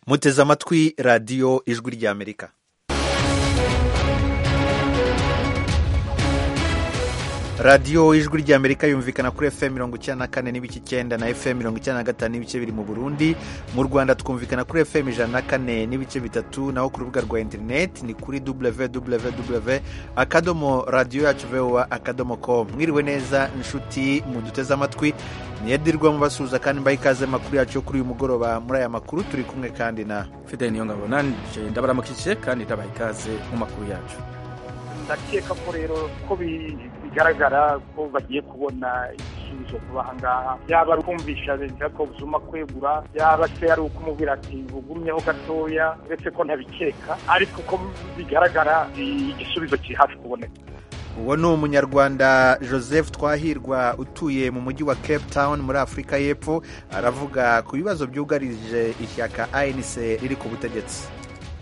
muteze amatwi radiyo ijwi ry'amerika radiyo ijwi ry'amerika yumvikana kuri fm mirongo icyenda na kane n'ibice icyenda na fm mirongo icyenda na gatanu n'ibice biri mu burundi mu rwanda twumvikana kuri fm ijana na kane n'ibice bitatu naho ku rubuga rwa interineti ni kuri www akadomo radiyo yacu voa akadomo com mwiriwe neza inshuti muduteze amatwi niyedirwa mubasuhuza kandi mbaha ikaze amakuru yacu yo kuri uyu mugoroba muri aya makuru turi kumwe kandi na fideli niyo ngabo nanje ndabaramukije kandi ndabaha ikaze mu makuru yacu ndakeka ko rero ko bigaragara ko bagiye kubona igisubizo kuba aha ngaha yaba ari ukumvisha jacob zuma kwegura yaba se ari ukumubwira ati bugumyeho gatoya uretse ko ntabikeka ariko ko bigaragara igisubizo kiri hafi kuboneka uwo ni umunyarwanda joseph twahirwa utuye mu mujyi wa cape town muri afurika y'epfo aravuga ku bibazo byugarije ishyaka anc riri ku butegetsi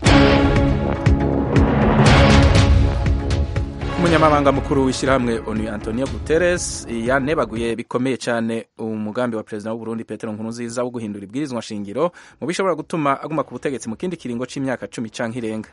umunyamabanga mukuru w'ishyirahamwe onu antonio guterres yanebaguye bikomeye cyane umugambi wa perezida w'uburundi petero nkurunziza wo guhindura ibwirizwa nshingiro mu bishobora gutuma aguma ku butegetsi mu kindi kiringo cy'imyaka cumi cyangwa irenga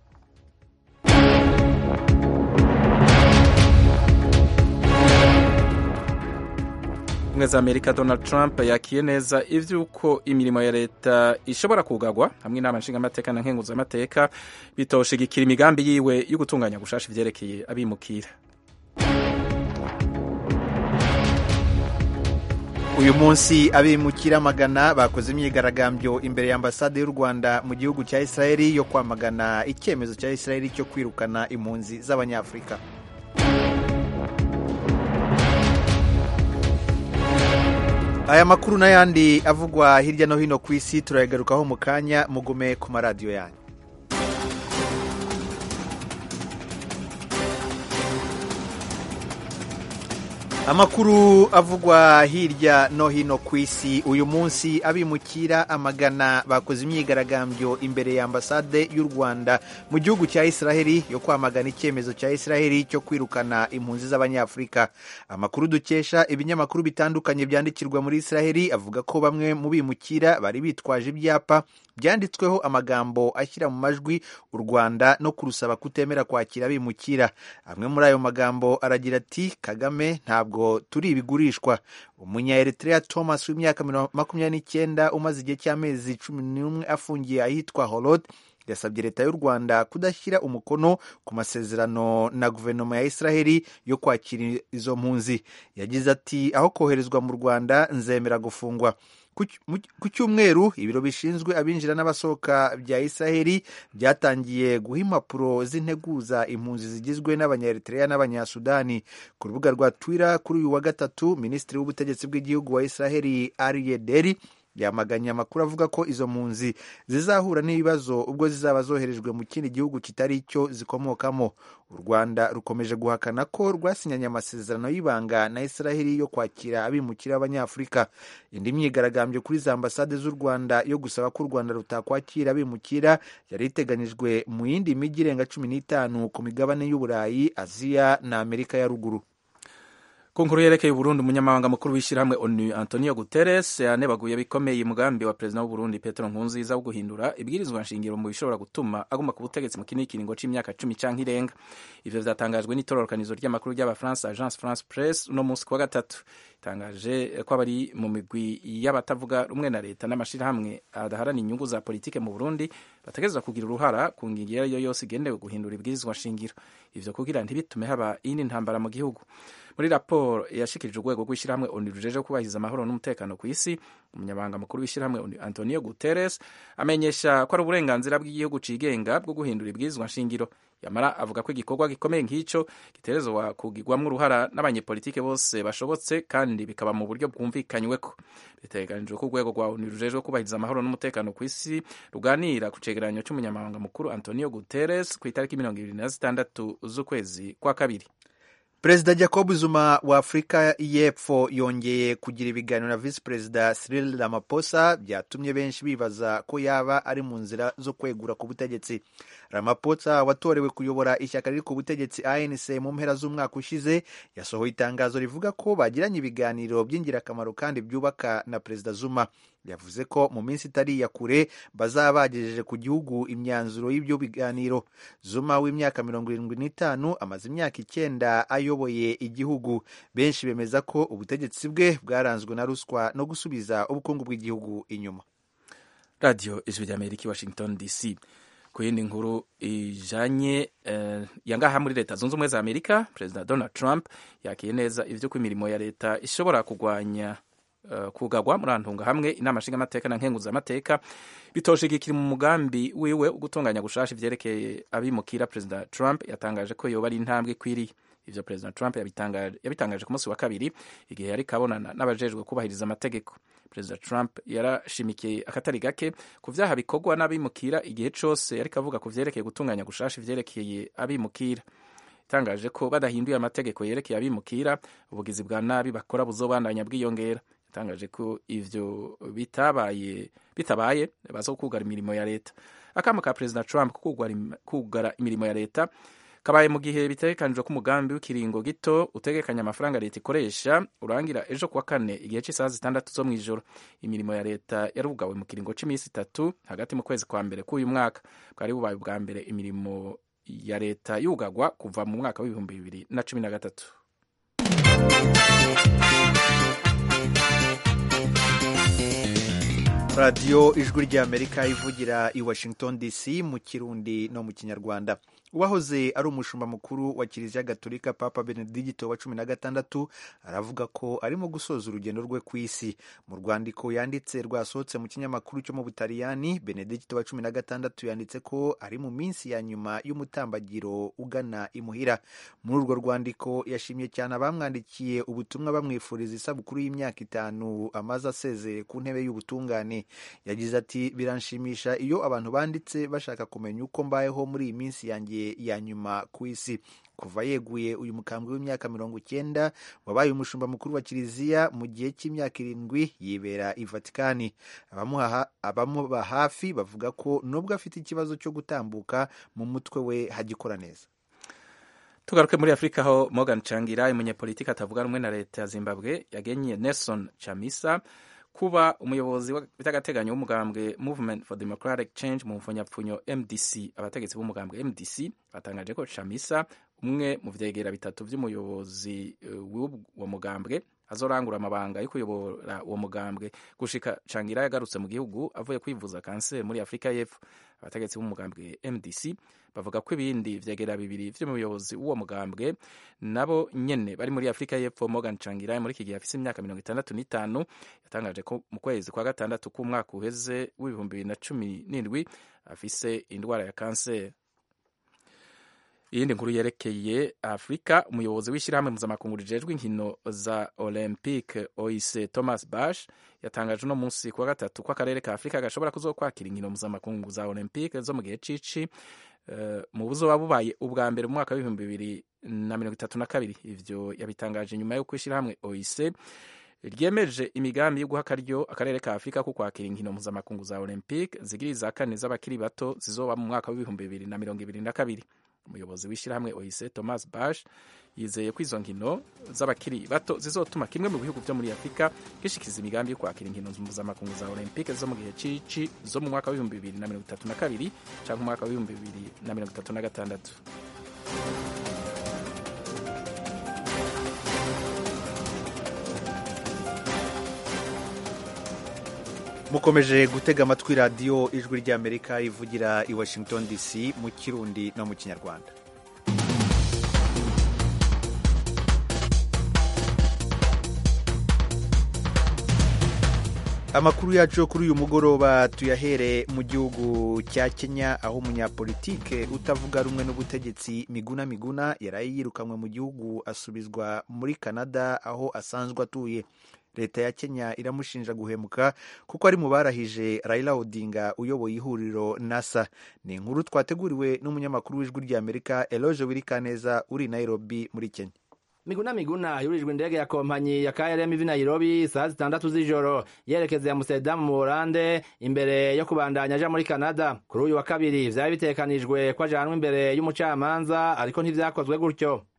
ubumwe za amerika donald trump yakiye neza ivy'uko imirimo ya leta ishobora kugagwa hamwe inama nshingamateka na nkenguzamateka bitoshigikira imigambi yiwe yo gutunganya gushasha ivyerekeye abimukira uyu munsi abimukira magana bakoze imyigaragambyo imbere ya ambasade y'u rwanda mu gihugu cya israeli yo kwamagana icyemezo cya israeli cyo kwirukana impunzi z'abanyafurika aya makuru n'ayandi avugwa hirya no hino ku isi turayagarukaho mu kanya mugume ku maradiyo yanyu amakuru avugwa hirya no hino ku isi uyu munsi abimukira amagana bakoze imyigaragambyo imbere ya ambasade y'u rwanda mu gihugu cya israheli yo kwamagana icyemezo cya israheli cyo kwirukana impunzi z'abanyafurika amakuru dukesha ibinyamakuru bitandukanye byandikirwa muri israheli avuga ko bamwe mu bimukira bari bitwaje ibyapa byanditsweho amagambo ashyira mu majwi u rwanda no kurusaba kutemera kwakira abimukira amwe muri ayo magambo aragira ati kagame ntabwo turi ibigurishwa umunyaeritrea thomas w'imyaka makumyabiri n'icyenda umaze igihe cy'amezi cumi n'umwe afungiye ahitwa holod yasabye leta y'u rwanda kudashyira umukono ku masezerano na guverinoma ya israheli yo kwakira izo mpunzi yagize ati aho koherezwa mu rwanda nzemera gufungwa ku cyumweru ibiro bishinzwe abinjira n'abasohoka bya israheli byatangiye guha impapuro z'integuza impunzi zigizwe n'abanyaeritrea n'abanyasudani ku rubuga rwa twitter kuri uyu wa gatatu minisitiri w'ubutegetsi bw'igihugu wa israheli ariye deri yamaganye amakuru avuga ko izo mpunzi zizahura n'ibibazo ubwo zizaba zoherejwe mu kindi gihugu kitari cyo zikomokamo u rwanda rukomeje guhakana ko rwasinyanye amasezerano y'ibanga na israheli yo kwakira abimukira b'abanyafurika indi myigaragambyo kuri za ambasade z'u rwanda yo gusaba ko u rwanda rutakwakira abimukira yari iteganyijwe mu yindi mijyi irenga cumi n'itanu ku migabane y'uburayi aziya na amerika ya ruguru ku nkuru yerekeye uburundi umunyamabanga mukuru w'ishyirahamwe onu antonio guterres yanebaguye bikomeye umugambi wa perezida w'uburundi petero nkurunziza wo guhindura ibwirizwa nshingiro mu bishobora gutuma aguma ku butegetsi mu kindi kiringo c'imyaka cumi canke irenga ivyo vyatangajwe n'itororokanizo ry'amakuru ry'abafaransa agence france press uno munsi kuwa gatatu itangaje ko abari mu migwi y'abatavuga rumwe na leta n'amashirahamwe adaharana inyungu za politike mu burundi bategerezwa kugira uruhara ku ngingo iyo ari yo yose igenewe guhindura ibwirizwa nshingiro ivyo kugira ntibitume haba iyindi ntambara mu gihugu muri raporo yashikirije urwego rw'ishyirahamwe onu rujeje kubahiriza amahoro n'umutekano ku isi umunyamabanga mukuru w'ishyirahamwe onu antonio guterres amenyesha ko ari uburenganzira bw'igihugu cigenga bwo guhindura ibwirizwa nshingiro yamara avuga ko igikorwa gikomeye nk'icyo giterezwa kugirwamo uruhara n'abanyepolitike bose bashobotse kandi bikaba mu buryo bwumvikanyweko biteganijwe ko urwego rwa onu rujejwe kubahiriza amahoro n'umutekano ku isi ruganira ku cegeranyo cy'umunyamabanga mukuru antonio guterres ku itariki mirongo ibiri na zitandatu z'ukwezi kwa kabiri perezida jacob zuma wa afurika y'epfo yongeye kugira ibiganiro na visi perezida cyril ramaphosa byatumye benshi bibaza ko yaba ari mu nzira zo kwegura ku butegetsi ramaphosa watorewe kuyobora ishyaka riri ku butegetsi anc mu mpera z'umwaka ushize yasohoye itangazo rivuga ko bagiranye ibiganiro by'ingirakamaro kandi byubaka na perezida zuma yavuze ko mu minsi itari iya kure bazaba bagejeje ku gihugu imyanzuro y'ibyo biganiro zuma w'imyaka mirongo irindwi n'itanu amaze imyaka icyenda ayoboye igihugu benshi bemeza ko ubutegetsi bwe bwaranzwe na ruswa no gusubiza ubukungu bw'igihugu inyuma radiyo ijwi ry'amerika i washington dc ku yindi nkuru ijanye uh, yangaha muri leta zunze ubumwe za amerika perezida donald trump yakiye neza ivy'uko imirimo ya leta ishobora kugwanya uh, kugagwa muri antunga hamwe inama nshingamateka na nkenguzamateka bitoshigikira mu mugambi wiwe ugutunganya gushasha ivyerekeye abimukira perezida trump yatangaje ko yoba ari intambwe ikwiriye ivyo perezida trump yabitangaje, yabitangaje ku munsi wa kabiri igihe yari kabonana n'abajejwe kubahiriza amategeko perezida trump yarashimikiye akatari gake ku vyaha bikorwa n'abimukira igihe cose yariko avuga ku vyerekeye gutunganya gushasha ivyerekeye abimukira itangaje ko badahinduye amategeko yerekeye abimukira ubugizi bwa nabi bakora buzobandanya bwiyongera yatangaje ko ivyo bitabaye bitabaye bazokugara imirimo ya leta akamo ka perezida trump kugara imirimo ya leta kabaye mu gihe bitegekanijwe ko umugambi w'ikiringo gito utegekanya amafaranga leta ikoresha urangira ejo kuwa kane igihe cy'isaha zitandatu zo mu ijoro imirimo ya leta yarugawe mu kiringo cy'iminsi itatu hagati mu kwezi kwa mbere k'uyu mwaka bwari bubaye ubwa mbere imirimo ya leta yugagwa kuva mu mwaka w'ibihumbi bibiri na cumi na gatatu radiyo ijwi ry'amerika ivugira i washington dc mu kirundi no mu kinyarwanda uwahoze ari umushumba mukuru wa kiliziya gatolika papa benedigito wa cumi na gatandatu aravuga ko arimo gusoza urugendo rwe ku isi mu rwandiko yanditse rwasohotse mu kinyamakuru cyo mu butaliyani benedigito wa cumi na gatandatu yanditse ko ari mu minsi ya nyuma y'umutambagiro ugana imuhira muri urwo rwandiko yashimye cyane abamwandikiye ubutumwa bamwifuriza isabukuru y'imyaka itanu amaze asezeye ku ntebe y'ubutungane yagize ati biranshimisha iyo abantu banditse bashaka kumenya uko mbayeho muri iyi minsi yanjye ya nyuma ku isi kuva yeguye uyu mukambwe w'imyaka mirongo icyenda wabaye umushumba mukuru wa kiliziya mu gihe cy'imyaka irindwi yibera i vatikani abamuba hafi bavuga ko nubwo afite ikibazo cyo gutambuka mu mutwe we hagikora neza tugaruke muri afurika aho morgan changira umunyepolitiki atavuga rumwe na leta ya zimbabwe yagenye nelson chamisa kuba umuyobozi w'agateganyo w'umugambwe movement for democratic change mu mfunyapfunyo mdc abategetsi b'umugambwe mdc batangaje ko chamisa umwe mu vyegera bitatu vy'umuyobozi w'uwo mugambwe azorangura amabanga yo kuyobora uwo mugambwe gushika changira yagarutse mu gihugu avuye kwivuza kanseri muri afurika y'epfo abategetsi b'umugambwe mdc bavuga ko ibindi vyegera bibiri vy'umuyobozi w'uwo mugambwe nabo nyene bari muri afurika y'epfo morgan changira muri iki gihe afise imyaka mirongo itandatu n'itanu yatangaje ko mu kwezi kwa gatandatu k'umwaka uheze w'ibihumbi bibiri na cumi n'indwi afise indwara ya kanseri iyindi nkuru yerekeye afurika umuyobozi w'ishyirahamwe mpuzamakungu rijejwe inkino za olympique oise thomas bash yatangaje uno munsi kuwa gatatu ko akarere ka afurika gashobora kuzokwakira inkino mpuzamakungu za olympique zo mu gihe cici uh, mu buzoba bubaye ubwa mbere mu mwaka w'ibihumbi bibiri na mirongo itatu na kabiri ivyo yabitangaje nyuma y'uko ishyirahamwe oise ryemeje imigambi yo guha akaryo akarere ka afurika ko kwakira inkino mpuzamakungu za olympique zigiri za kane z'abakiri bato zizoba mu mwaka w'ibihumbi bibiri na mirongo ibiri na kabiri umuyobozi w'ishyirahamwe oise thomas bash yizeye ko izo nkino z'abakiri bato zizotuma kimwe mu bihugu byo muri afurika gishikiza imigambi yo kwakira inkino mpuzamakungu za olympique zo mu gihe cici zo mu mwaka w'ibihumbi bibiri na mirongo itatu na kabiri cyangwa umwaka w'ibihumbi bibiri na mirongo itatu na gatandatu mukomeje gutega amatwi radiyo ijwi ry'amerika ivugira i washington dc mu kirundi no mu kinyarwanda amakuru yacu yo kuri uyu mugoroba tuyahere mu gihugu cya kenya aho umunyapolitike utavuga rumwe n'ubutegetsi miguna miguna yaraye yirukanywe mu gihugu asubizwa muri canada aho asanzwe atuye leta ya kenya iramushinja guhemuka kuko ari mu barahije raila odinga uyoboye ihuriro nasa ni inkuru twateguriwe n'umunyamakuru w'ijwi ry'amerika eloge wirikaneza uri nairobi muri kenya miguna miguna yurijwe indege ya kompanyi ya KLM ivi Nairobi saa zitandatu z'ijoro yerekeza ya Amsterdam mu Buholande imbere yo kubandanya aja muri Canada kuri uyu wa kabiri vyari bitekanijwe ko ajanwa imbere y'umucamanza ariko ntivyakozwe gutyo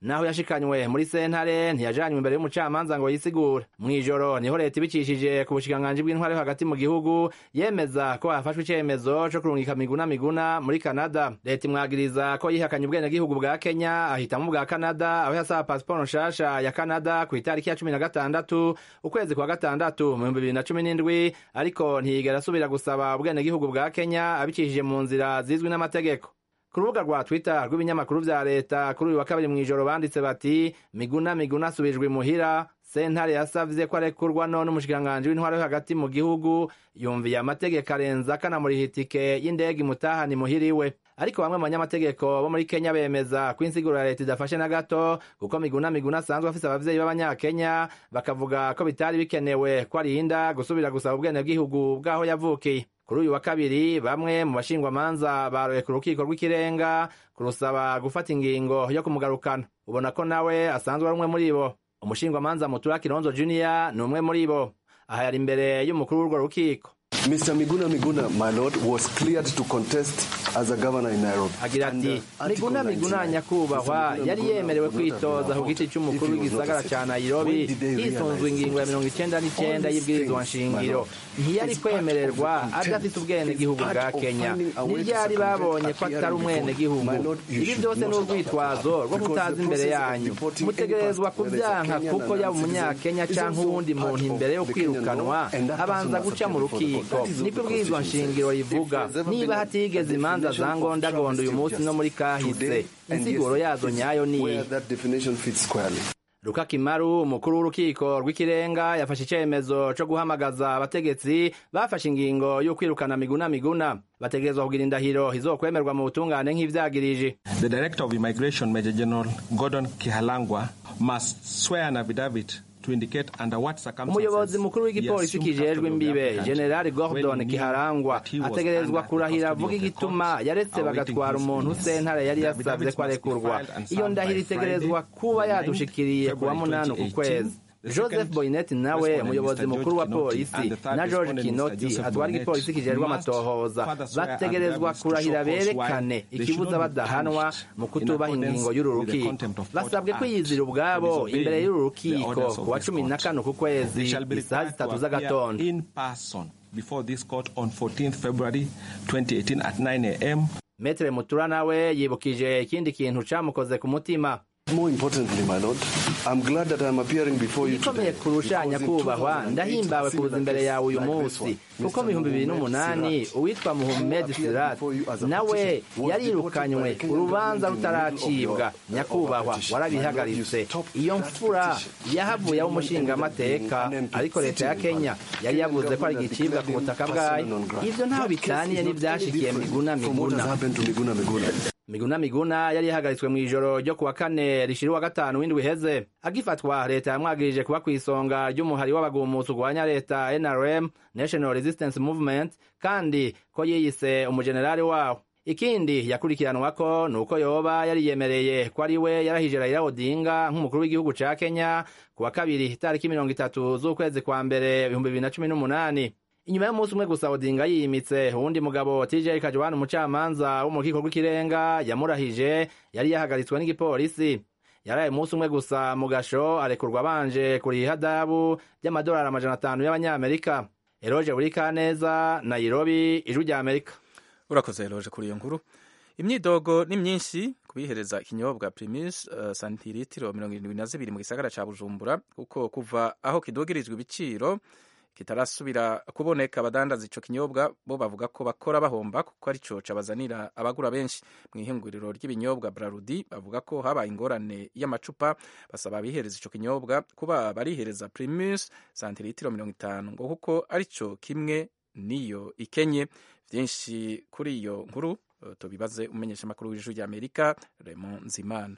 naho yashikanywe muri sentare ntiyajanywe imbere y'umucamanza ngo yisigure mw'ijoro niho leta ibicishije ku bushikiranganji bw'intware hagati mu gihugu yemeza ko hafashwe icemezo co kurungika miguna miguna muri kanada leta imwagiriza ko yihakanye ubwenegihugu bwa kenya ahitamo ubwa kanada aho yasaba pasiporo nshasha ya kanada ku itariki ya cumi na gatandatu ukwezi kwa gatandatu mu bihumbi bibiri na cumi n'indwi ariko ntiyigera asubira gusaba ubwenegihugu bwa kenya abicishije mu nzira zizwi n'amategeko ku rubuga rwa twitter rw'ibinyamakuru vya leta kuri uyu wa kabiri mw'ijoro banditse bati miguna miguna asubijwe imuhira sentare yasavye ko arekurwa none umushikiranganji w'intwaro yo hagati mu gihugu yumviye amategeko arenza akanamuriha itike y'indege imutahana imuhira iwe ariko bamwe mu banyamategeko bo muri kenya bemeza ko insiguro ya leta idafashe na gato kuko miguna miguna asanzwe afise abavyeyi b'abanyakenya bakavuga ko bitari bikenewe ko arinda gusubira gusaba ubwenegihugu bw'aho yavukiye kuri uyu wa kabiri bamwe mu bashingwamanza baroye ku rukiko rw'ikirenga kurusaba gufata ingingo yo kumugarukana ubona ko nawe asanzwe ari umwe muri bo umushingwamanza mutura kironzo junior ni umwe muri bo aha yari imbere y'umukuru w'urwo rukiko Mr. Miguna Miguna, my lord, was cleared to contest as a governor in Nairobi. agira ati miguna miguna nyakubahwa yari yemerewe kwitoza ku giti cy'umukuru w'igisagara cya nairobi hisunzwe ingingo ya mirongo icenda n'icenda y'ibwirizwa nshingiro ntiyari kwemererwa adafite ubwenegihugu bwa kenya niryari babonye ko atari umwenegihugu ibi byose ni urwitwazo rwo kutaza imbere yanyu mutegerezwa kubyanka kuko yaba umunyakenya cyangwa uwundi muntu imbere yo kwirukanwa abanza guca mu rukiko niko ibwirizwa nshingiro rivuga niba hatigeze imanza za ngondagondo uyu munsi no muri kahise insiguro yazo nyayo ni iyi Where that definition fits squarely. Luka Kimaru umukuru w'urukiko rw'ikirenga yafashe icemezo co guhamagaza abategetsi bafashe ingingo yo kwirukana miguna miguna bategerezwa kugira indahiro izokwemerwa mu butungane nk'ivyagirije The Director of Immigration, Major General Gordon Kihalangwa, must swear an affidavit to indicate under what circumstances umuyobozi mukuru w'igipolisi he assumed kijejwe custody of the imbibe applicant generali when gordon he knew kiharangwa that he was ategerezwa under the kurahira custody avuga of the igituma court, yaretse awaiting bagatwara his umuntu release. sentare yari The yasavye affidavit ko must be arekurwa filed and iyo signed ndahiro by itegerezwa Friday, kuba 9 yadushikiriye kuwa February munani uku 2018. kwezi The joseph second boynet nawe respondent, umuyobozi Mr. mukuru wa George polisi Kinoti, and the third na george respondent, Mr. kinoti Joseph atwara Bonet, igipolisi kijejwe must amatohoza further swear bategerezwa affidavits to kurahira show cause why berekane they should ikibuza not be badahanwa punished mu in kutubaha accordance ingingo y'uru with the rukiko Contempt of Court basabwe Act kwiyizira and ubwabo disobeying imbere y'uru the rukiko orders of ku wa this cumi na court. kane uku kwezi They shall be isaha required to zitatu appear z'agatondo in person before this court on 14th February 2018 at 9 a.m. metere mutura nawe yibukije ikindi kintu camukoze ku mutima More importantly, my lord, I'm glad that I'm appearing before you igikomeye today. kurusha because in nyakubahwa 2008, ndahimbawe a similar kuza imbere case yawe uyu like this munsi one, kuko mu Mr. bihumbi bibiri Mohamed n'umunani Sirat, uwitwa muhammed appeared sirat before you as a nawe petitioner, was yarirukanywe deported by the urubanza Kenyan government in the middle rutaracibwa of your- nyakubahwa of a petition. warabihagaritse My lord, you stopped iyo that mfura petition. yahavuye That w'umushingamateka woman ended up being ariko leta ya sitting in kenya one. yari yavuze ko ari Kenyan igicibwa ku government butaka declared bwayo him persona non grata. ivyo ntaho That case bitaniye is not n'ivyashikiye any miguna different from what miguna has happened to Miguna Miguna. miguna miguna yari yahagaritswe mu ijoro ryo kuwa kane rishira uwa gatanu w'indwi iheze agifatwa leta yamwagirije kuba ku isonga ry'umuhari w'abagumutsi urwanya leta nrm national resistance movement kandi ko yiyise umujenerali wawo ikindi yakurikiranwako ni uko yoba yariyemereye ko ari we yarahije Raila Odinga nk'umukuru w'igihugu ca Kenya ku wa kabiri itariki mirongo itatu z'ukwezi kwa mbere ibihumbi bibiri na cumi n'umunani inyuma y'umunsi umwe gusa Odinga yimitse uwundi mugabo TJ Kajwana umucamanza wo mu rukiko rw'ikirenga yamurahije yari yahagaritswe n'igipolisi yaraye umunsi umwe gusa mu gasho arekurwa abanje kuriha adabu ry'amadolari amajana atanu y'abanyamerika eroje buri kaneza nairobi ijwi rya amerika urakoze eroje kuri iyo nkuru imyidogo ni myinshi kubihereza ikinyobwa primus uh, santiritiro mirongo irindwi na zibiri mu gisagara ca bujumbura kuko kuva aho kidogirizwa ibiciro kitarasubira kuboneka abadandaza ico kinyobwa bo bavuga ko bakora bahomba kuko arico cabazanira abagura benshi mu ihinguriro ry'ibinyobwa brarudi bavuga ko habaye ingorane y'amacupa basaba abihereza ico kinyobwa kuba barihereza primus santiritiro mirongo itanu ngo kuko arico kimwe niyo ikenye vyinshi kuri iyo nkuru uh, tubibaze umenyesha makuru w'ijuru rya Amerika Raymond Nzimana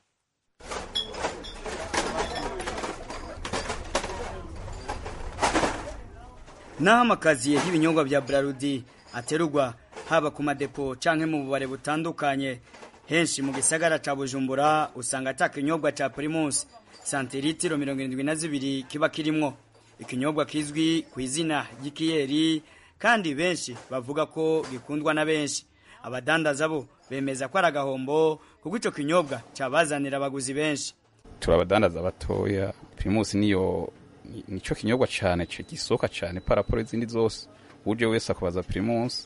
naho amakaziye y'ibinyobwa bya Brarudi aterurwa haba ku madepo canke mu bubare butandukanye henshi mu gisagara ca Bujumbura usanga ata kinyobwa ca Primus santiritiro mirongo irindwi na zibiri kiba kirimwo ikinyobwa kizwi ku izina ry'ikiyeri kandi benshi bavuga ko gikundwa na benshi abadandaza bo bemeza ko ari agahombo kuko ico kinyobwa cabazanira abaguzi benshi turi abadandaza batoya primus niyo nicyo kinyobwa cyane gisohoka cyane paraporo izindi zose uje wese akubaza primus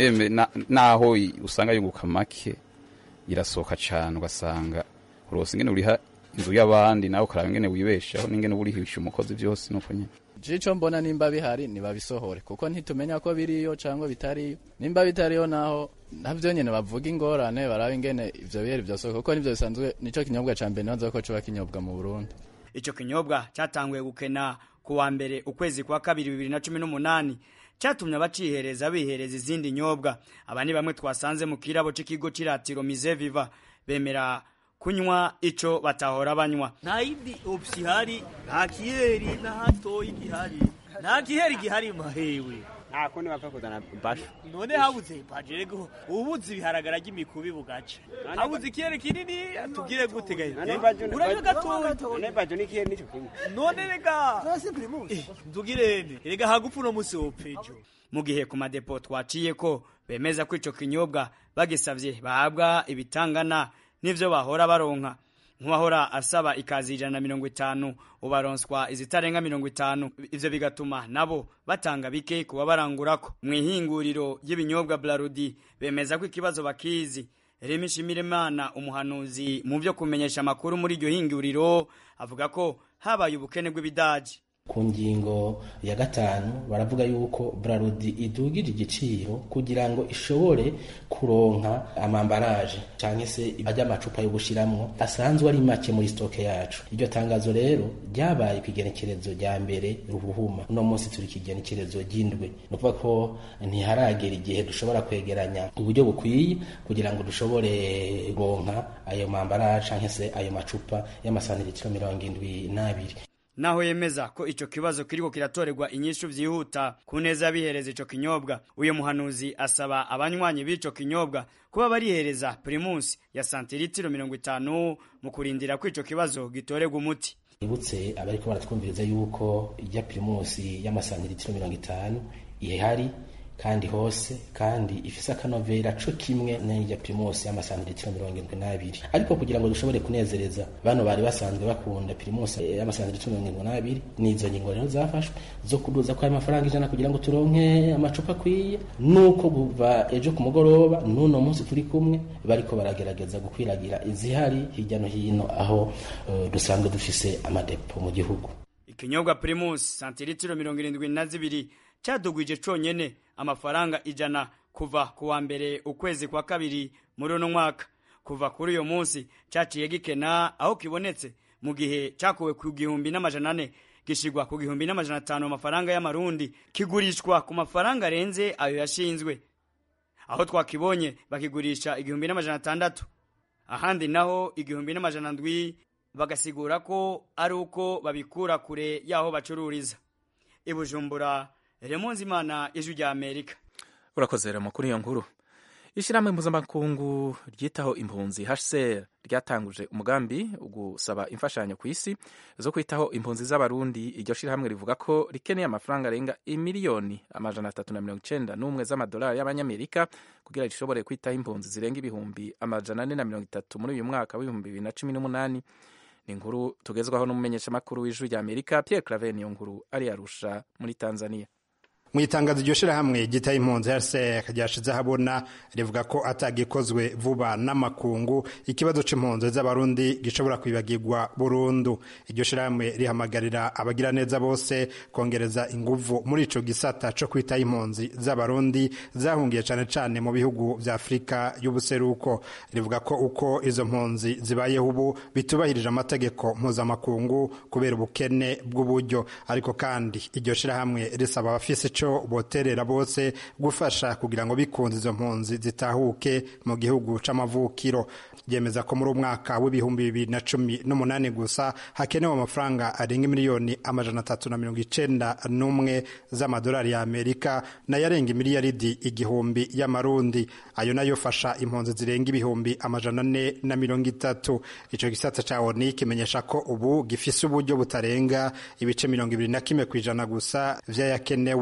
naho usanga yunguka make irasohoka cyane ugasanga urose ingene uriha inzu y'abandi nawe ukaraba ingene wibeshaho n'ingene urihisha umukozi byose nuko nyine jico mbona nimba bihari nibabisohore kuko ntitumenya ko biriyo cyangwa bitariyo nimba bitariyo naho nabyo nyine bavuga ingorane baraba ingene ivyo biheri vyasohoka kuko nivyo bisanzwe nico kinyobwa ca mbere nibaza ko coba kinyobwa mu Burundi ico kinyobwa cyatanguye gukena ku wa mbere ukwezi kwa kabiri bibiri na cumi n'umunani cyatumye abacihereza bihereza izindi nyobwa aba ni bamwe twasanze mu kirabo c'ikigo c'iratiro mize viva bemera kunywa ico batahora banywa nta yindi opsi ihari nta kiheri na hatoyi gihari nta kiheri gihari mahewe nta kundi bapfa kuzana basho none habuze bajerego ubuze ibiharagara ry'imikubi bugaca habuze ikiheri kinini tubwire gute gahe urabyo gatoya none bajo n'ikiheri nico kimwe none rega tugirene rega hagupfa uno musi wopejo mu gihe ku madepo twaciye ko bemeza ko ico kinyobwa bagisavye bahabwa ibitangana n'ivyo bahora baronka nk'uwahora asaba ikazi ijana na mirongo itanu ubaronswa izitarenga mirongo itanu ivyo bigatuma nabo batanga bike kuba barangurako mu ihinguriro ry'ibinyobwa blarudi bemeza ko ikibazo bakizi remi shimirimana umuhanuzi mu vyo kumenyesha amakuru muri iryo hinguriro avuga ko habaye ubukene bw'ibidaji ku ngingo ya gatanu baravuga yuko brarudi idugije igiciro kugira ngo ishobore kuronka amambaraje cyangwa se ajya amacupa yo gushiramwo asanzwe ari make muri stoke yacu iryo tangazo rero ryabaye ku igenekerezo rya mbere ruhuhuma uno munsi turi ku igenekerezo ry'indwi ni ukuvuga ko ntiharagera igihe dushobora kwegeranya uburyo bukwiye kugira ngo dushobore kuronka ayo mambaraje cyangwa se ayo macupa y'amasantiritiro mirongo indwi n'abiri naho yemeza ko ico kibazo kiriko kiratorerwa inyishu vyihuta ku neza y'abihereza ico kinyobwa uyo muhanuzi asaba abanywanyi b'ico kinyobwa kuba barihereza primus ya santiritiro mirongo itanu mu kurindira ko ico kibazo gitorerwa umuti ibutse abariko baratwumviriza yuko ijya primus y'amasantiritiro mirongo itanu ihari kandi hose kandi ifise akanovera co kimwe n'irya primus y'amasantiritiro mirongo indwi n'abiri ariko kugira ngo dushobore kunezereza bano bari basanzwe bakunda primus y'amasantiritiro mirongo indwi n'abiri n'izo ngingo rero zafashwe zo kuduza kwayo mafaranga ijana kugira ngo turonke amacupa akwiye nuko kuva ejo ku mugoroba n'uno munsi turi kumwe bariko baragerageza gukwiragira izihari hirya no hino aho uh, dusanzwe dufise amadepo mu gihugu ikinyobwa primus santiritiro mirongo irindwi na zibiri cadugwije conyene amafaranga ijana kuva ku wa mbere ukwezi kwa kabiri muri uno mwaka kuva kuri uyo munsi caciye gikena aho kibonetse mu gihe cakuwe ku gihumbi n'amajana ane gishigwa ku gihumbi n'amajana atanu amafaranga y'amarundi kigurishwa ku mafaranga arenze ayo yashinzwe aho twakibonye bakigurisha igihumbi n'amajana atandatu ahandi naho igihumbi n'amajana ndwi bagasigura ko ari uko babikura kure y'aho bacururiza ibujumbura remonzi imana ijwi rya amerika urakoze remo kuri iyo nkuru ishyirahamwe mpuzamakungu ryitaho impunzi hcr ryatanguje umugambi wo gusaba imfashanyo ku isi zo kwitaho impunzi z'abarundi iryo shyirahamwe rivuga ko rikeneye amafaranga arenga imiliyoni amajana atatu na mirongo icenda n'umwe z'amadolari y'abanyamerika kugira rishobore kwitaho impunzi zirenga ibihumbi amajana ane na mirongo itatu muri uyu mwaka w'ibihumbi bibiri na cumi n'umunani ni inkuru tugezwaho n'umumenyeshamakuru w'ijwi rya amerika pierre claver niyo nkuru ari arusha muri tanzania mu itangazo iryo shirahamwe gitaye impunzi rcr ryashize ahabona rivuga ko atagikozwe vuba n'amakungu ikibazo c'impunzi z'abarundi gishobora kwibagirwa burundu iryo shirahamwe rihamagarira abagiraneza bose kongereza inguvu muri ico gisata co kwitaho impunzi z'abarundi zahungiye cane cane mu bihugu vya afurika y'ubuseruko rivuga ko uko izo mpunzi zibayeho ubu bitubahirije amategeko mpuzamakungu kubera ubukene bw'uburyo ariko kandi iryo shirahamwe risaba abafise ico boterera bose gufasha kugira ngo bikunze izo mpunzi zitahuke mu gihugu c'amavukiro ryemeza ko muri umwaka w'ibihumbi bibiri na cumi n'umunani gusa hakenewe amafaranga arenga miliyoni amajana atatu na mirongo icenda n'umwe z'amadolari ya amerika nayo arenga imiliyaridi igihumbi y'amarundi ayo nayo fasha impunzi zirenga ibihumbi amajana ane na mirongo itatu ico gisata ca oni kimenyesha ko ubu gifise uburyo butarenga ibice mirongo ibiri na kimwe kw'ijana gusa vy'ayakenewe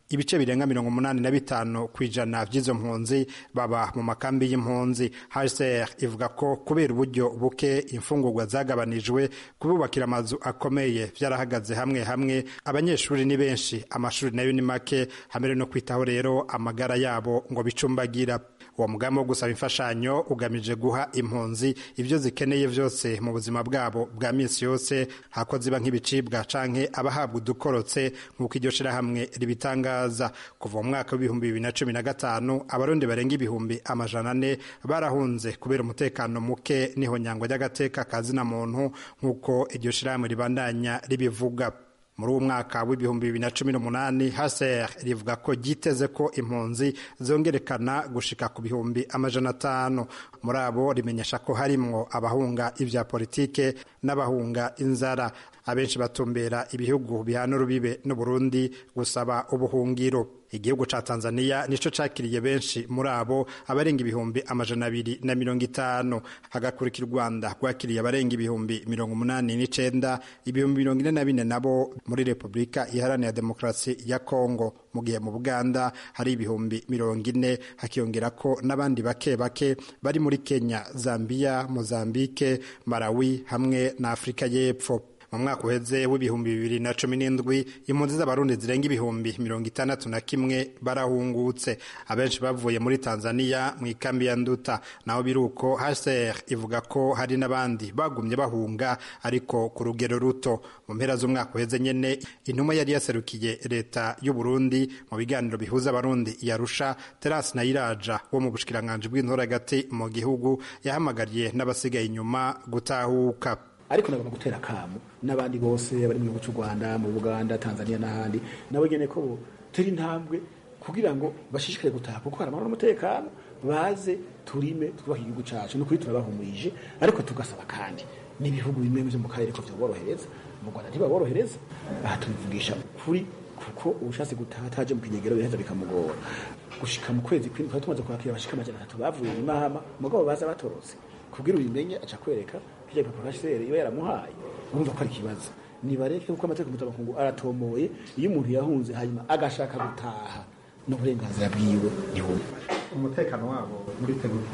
ibice birenga mirongo umunani na bitanu ku ijana by'izo mpunzi baba mu makambi y'impunzi hcr ivuga ko kubera uburyo buke imfungurwa zagabanijwe kububakira amazu akomeye byarahagaze hamwe hamwe abanyeshuri ni benshi amashuri nayo ni make hamere no kwitaho rero amagara yabo ngo bicumbagira uwo mugambi wo gusaba imfashanyo ugamije guha impunzi ibyo zikeneye byose mu buzima bwabo bwa minsi yose hako ziba nk'ibicibwa canke abahabwa udukorotse nk'uko iryo shirahamwe ribitangaza kuva mu mwaka w'ibihumbi bibiri na cumi na gatanu abarundi barenga ibihumbi amajana ane barahunze kubera umutekano muke n'ihonyangwa ry'agateka ka zina muntu nk'uko iryo shirahamwe ribandanya ribivuga muri uwo mwaka w'ibihumbi bibiri na cumi n'umunani haser rivuga ko ryiteze ko impunzi zongerekana gushika ku bihumbi amajana atanu muri abo rimenyesha ko harimwo abahunga ibya politike n'abahunga inzara abenshi batumbera ibihugu bihana urubibe n'uburundi gusaba ubuhungiro igihugu ca tanzania nico cakiriye benshi muri abo abarenga ibihumbi amajana abiri na mirongo itanu hagakurikira u rwanda rwakiriye abarenga ibihumbi mirongo umunani n'icenda ibihumbi mirongo ine na bine nabo muri repubulika iharanira demokarasi ya kongo mu gihe mu buganda hari ibihumbi mirongo ine hakiyongera ko n'abandi bake bake bari muri kenya zambia mozambike malawi hamwe na afurika y'epfo mu mwaka uheze w'ibihumbi bibiri na cumi n'indwi impunzi z'abarundi zirenga ibihumbi mirongo itandatu na kimwe barahungutse abenshi bavuye muri tanzania mu ikambi ya nduta naho biri uko hcr ivuga ko hari n'abandi bagumye bahunga ariko ku rugero ruto mu mpera z'umwaka uheze nyene intumwa yari yaserukiye leta y'u burundi mu biganiro bihuza abarundi yarusha terasi nayiraja wo mu bushikiranganji bw'intora hagati mu gihugu yahamagariye n'abasigaye inyuma gutahuka ariko nagomba gutera akamu n'abandi bose bari mu gihugu cy'u rwanda mu buganda tanzania n'ahandi nabo nyine ko turi intambwe kugira ngo bashishikare gutaha kuko hari amahoro n'umutekano baze turime twubake igihugu cyacu ni ukuri turabahumurije ariko tugasaba kandi n'ibihugu bimwe byo mu karere ko byaborohereza mu rwanda ntibaborohereza aha tubivugisha ukuri kuko ubushatse gutaha ataje mu kinyegero biraheza bikamugora gushika mu kwezi kw'indwi twari tumaze kwakira abashika amajana atatu bavuye i mahama mugabo baza batorotse kubwira ubimenye aca kwereka kirya gipapuro HCR iba yaramuhaye urumva ko ari ikibazo nibareke kuko amategeko mpuzamakungu aratomoye iyo umuntu yahunze hanyuma agashaka gutaha n'uburenganzira bwiwe ntibumwe umutekano wabo muriteguye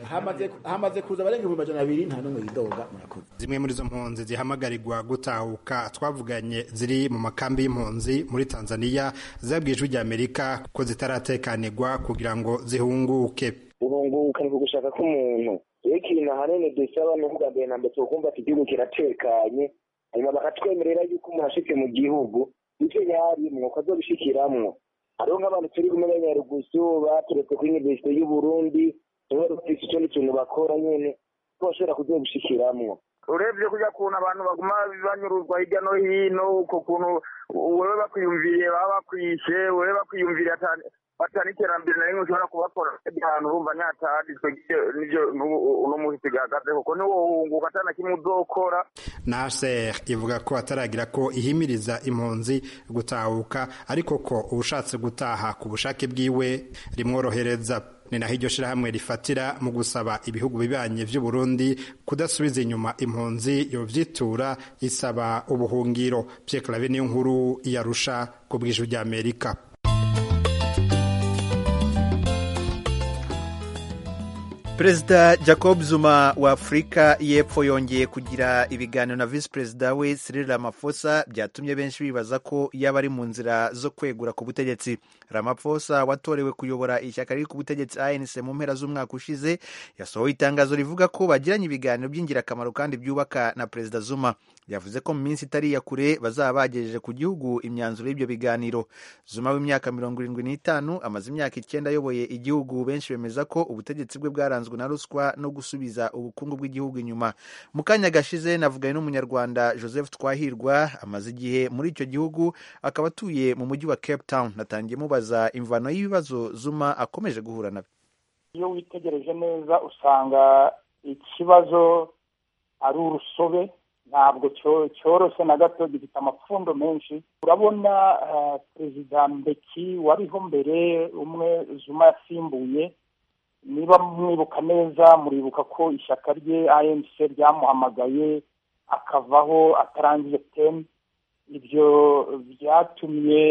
hamaze kuza abarenga ibihumbi majana abiri nta n'umwe yidoga murakoze zimwe muri izo mpunzi zihamagarirwa gutahuka twavuganye ziri mu makambi y'impunzi muri tanzania zabwiye ijwi rya amerika ko zitaratekanirwa kugira ngo zihunguke guhunguka ni ugushaka k'umuntu iyo ikintu ahanini dusaba ni ukuvuga mbere na mbere tukumva ati igihugu kiratekanye hanyuma bakatwemerera yuko umuntu ashitse mu gihugu ivyo yarimwo ko azobishikiramwo hariho nk'abantu turi kumwe n'abanyarugusu baturetse kuri universite y'uburundi tuba dufise ikindi kintu bakora nyene ko bashobora kuzobishikiramwo urebye kujya kuntu abantu baguma banyuruzwa hirya no hino uko kuntu wewe bakwiyumviriye baba bakwishe wewe bakwiyumviriye batana iterambere na rimwe ushobora kubakora ahantu urumva nyataditswe nivyo uno munsi gihagaze kuko niwohunguka atana kimwe uzokora naser ivuga ko ataragira ko ihimiriza impunzi gutahuka ariko ko ubushatse gutaha ku bushake bwiwe rimworohereza ni naho iryo shirahamwe rifatira mu gusaba ibihugu bibanye vy'u Burundi kudasubiza inyuma impunzi yovyitura isaba ubuhungiro Pierre Claver niyo nkuru yarusha ku bw'ijwi rya Amerika perezida jacob zuma wa afurika y'epfo yongeye kugira ibiganiro na visi perezida we cyril ramaphosa byatumye benshi bibaza ko yaba ari mu nzira zo kwegura ku butegetsi ramaphosa watorewe kuyobora ishyaka riri ku butegetsi anc mu mpera z'umwaka ushize yasohoye itangazo rivuga ko bagiranye ibiganiro by'ingirakamaro kandi byubaka na perezida zuma yavuze ko mu minsi itari iya kure bazaba bagejeje ku gihugu imyanzuro y'ibyo biganiro zuma w'imyaka mirongo irindwi n'itanu amaze imyaka icyenda ayoboye igihugu benshi bemeza ko ubutegetsi bwe bwaranzwe na ruswa no gusubiza ubukungu bw'igihugu inyuma mu kanya gashize navuganye n'umunyarwanda joseph twahirwa amaze igihe muri icyo gihugu akaba atuye mu mujyi wa cape town natangiye mubaza imvano y'ibibazo zuma akomeje guhura nabyo iyo witegereje neza usanga ikibazo ari urusobe ntabwo cyoroshye na gato gifite amapfundo menshi urabona perezida mbeki wariho mbere umwe zuma yasimbuye niba mwibuka neza muribuka ko ishyaka rye anc ryamuhamagaye akavaho atarangije teni ibyo byatumye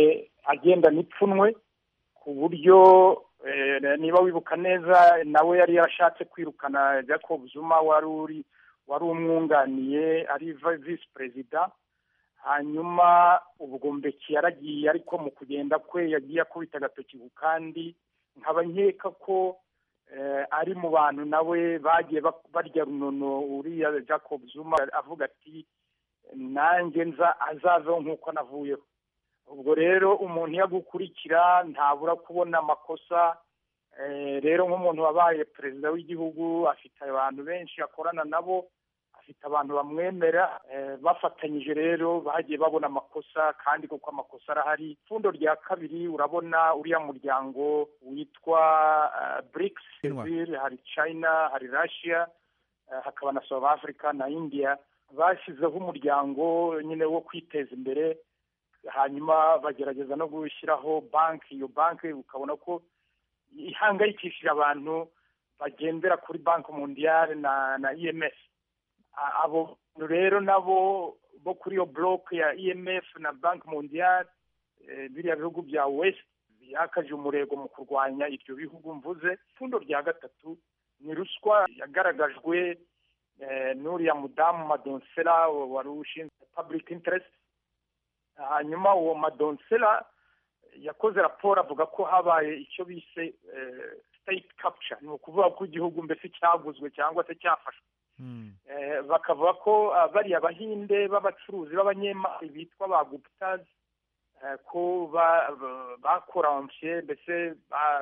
agendana ipfunwe ku buryo niba wibuka neza nawe yari yarashatse kwirukana jacob zuma wari uri wari umwunganiye ari visi perezida hanyuma ubwo mbeki yaragiye ariko mu kugenda kwe yagiye akubita agatoki ku kandi nkaba nkeka ko ari mu bantu nawe bagiye barya runono uriya jacob zuma avuga ati nanjye nza azaveho nk'uko navuyeho ubwo rero umuntu iyo agukurikira ntabura kubona amakosa rero nk'umuntu wabaye perezida w'igihugu afite abantu benshi akorana nabo afite abantu bamwemera bafatanyije rero bagiye babona amakosa kandi kuko amakosa arahari ipfundo rya kabiri urabona uriya muryango witwa BRICS hari China hari Russia hakaba na South Africa na India bashyizeho umuryango nyine wo kwiteza imbere hanyuma bagerageza no gushyiraho banki iyo banki ukabona ko ihangayikishije abantu bagendera kuri banki mondiyale na na IMF abo rero nabo bo kuri iyo bloke ya IMF na banki mondiyale biriya bihugu bya west byakaje umurego mu kurwanya ibyo bihugu mvuze ipfundo rya gatatu ni ruswa yagaragajwe n'uriya mudamu madonsela wari ushinzwe public interest hanyuma uwo madonsela yakoze raporo avuga ko habaye icyo bise state capture ni ukuvuga ko igihugu mbese cyaguzwe cyangwa se cyafashwe bakavuga ko bariya bahinde b'abacuruzi b'abanyemari bitwa ba guputazi ko bakoramvye mbese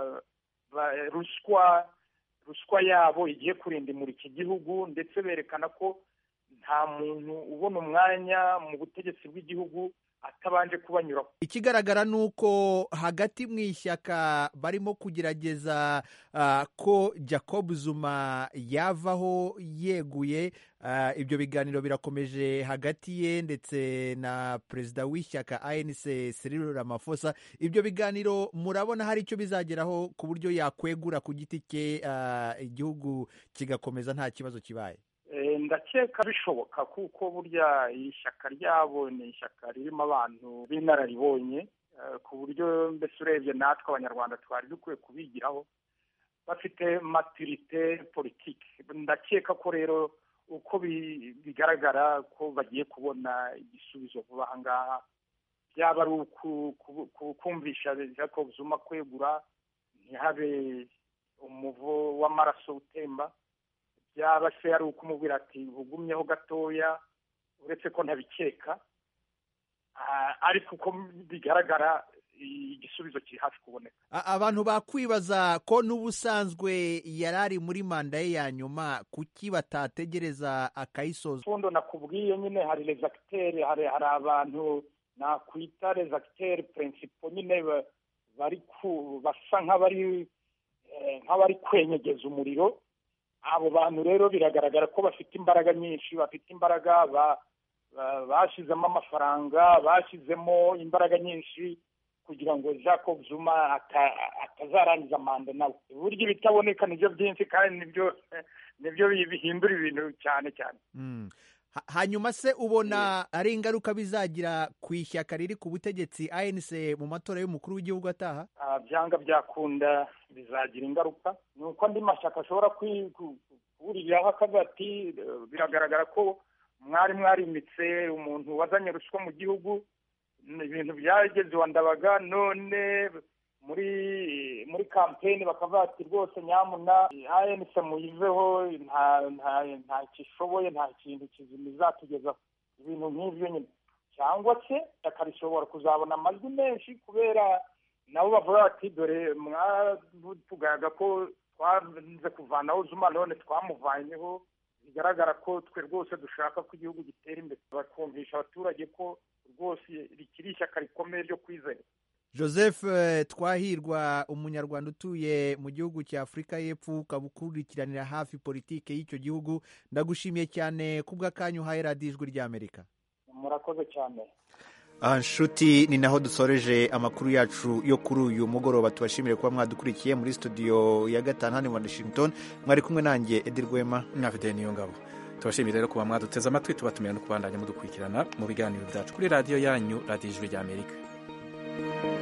ruswa ruswa yabo igiye kurindimura iki gihugu ndetse berekana ko nta muntu ubona umwanya mu butegetsi bw'igihugu atabanje kubanyuraho ikigaragara ni uko hagati mu ishyaka barimo kugerageza ko jacob zuma yavaho yeguye ibyo biganiro birakomeje hagati ye ndetse na perezida w'ishyaka anc Cyril Ramaphosa ibyo biganiro murabona hari icyo bizageraho ku buryo yakwegura ku giti cye igihugu kigakomeza nta kibazo kibaye ndakeka bishoboka kuko burya ishyaka ryabo ni ishyaka ririmo abantu b'inararibonye ku buryo mbese urebye natwe abanyarwanda twari dukwiye kubigiraho bafite maturite politiki ndakeka ko rero uko bigaragara ko bagiye kubona igisubizo vuba aha ngaha byaba ari ukumvisha jacob zuma kwegura ntihabe umuvo w'amaraso utemba byaba se ari ukumubwira ati ugumyeho gatoya uretse ko ntabikeka ariko uko bigaragara igisubizo kiri hafi kuboneka abantu bakwibaza ko n'ubusanzwe yari ari muri manda ye ya nyuma kuki batategereza akayisoza fundo nakubwiye nyine hari rezagiteri hari abantu nakwita rezagiteri purinsipo nyine bari basa nk'abari nk'abari kwenyegeza umuriro abo bantu rero biragaragara ko bafite imbaraga nyinshi bafite imbaraga bashyizemo amafaranga bashyizemo imbaraga nyinshi kugira ngo jacob zuma atazarangiza manda nawe uburyo ibitaboneka nibyo byinshi kandi nibyo nibyo bihindura ibintu cyane cyane hanyuma se ubona ari ingaruka bizagira ku ishyaka riri ku butegetsi anc mu matora y'umukuru w'igihugu ataha byanga byakunda bizagira ingaruka ni uko andi mashyaka ashobora kuburiraho akavuga ati biragaragara ko mwari mwarimitse umuntu wazanye ruswa mu gihugu ibintu byageze iwa ndabaga none muri muri kampeni bakavuga ati rwose nyamuna anc muyiveho nta kishoboye nta kintu kizima izatugezaho ibintu nk'ibyo nyine cyangwa se ishyaka rishobora kuzabona amajwi menshi kubera nabo bavuga bati dore mwatugaga ko twanze kuvanaho zuma none twamuvanyeho bigaragara ko twe rwose dushaka ko igihugu gitera imbere bakumvisha abaturage ko rwose rikiri ishyaka rikomeye ryo kwizera joseph twahirwa umunyarwanda utuye mu gihugu cya afurika y'epfo ukaba ukurikiranira hafi politiki y'icyo gihugu ndagushimiye cyane kubw'akanya uhaye radiyo ijwi ry'amerika murakoze cyane aha nshuti ni naho dusoreje amakuru yacu yo kuri uyu mugoroba tubashimire kuba mwadukurikiye muri studio ya gatanu hano i washington mwari kumwe nanjye edi rwema mwafite niyo ngabo tubashimire rero kuba mwaduteze amatwi tubatumira no kubandanya mudukurikirana mu biganiro byacu kuri radiyo yanyu radiyo ijwi ry'amerika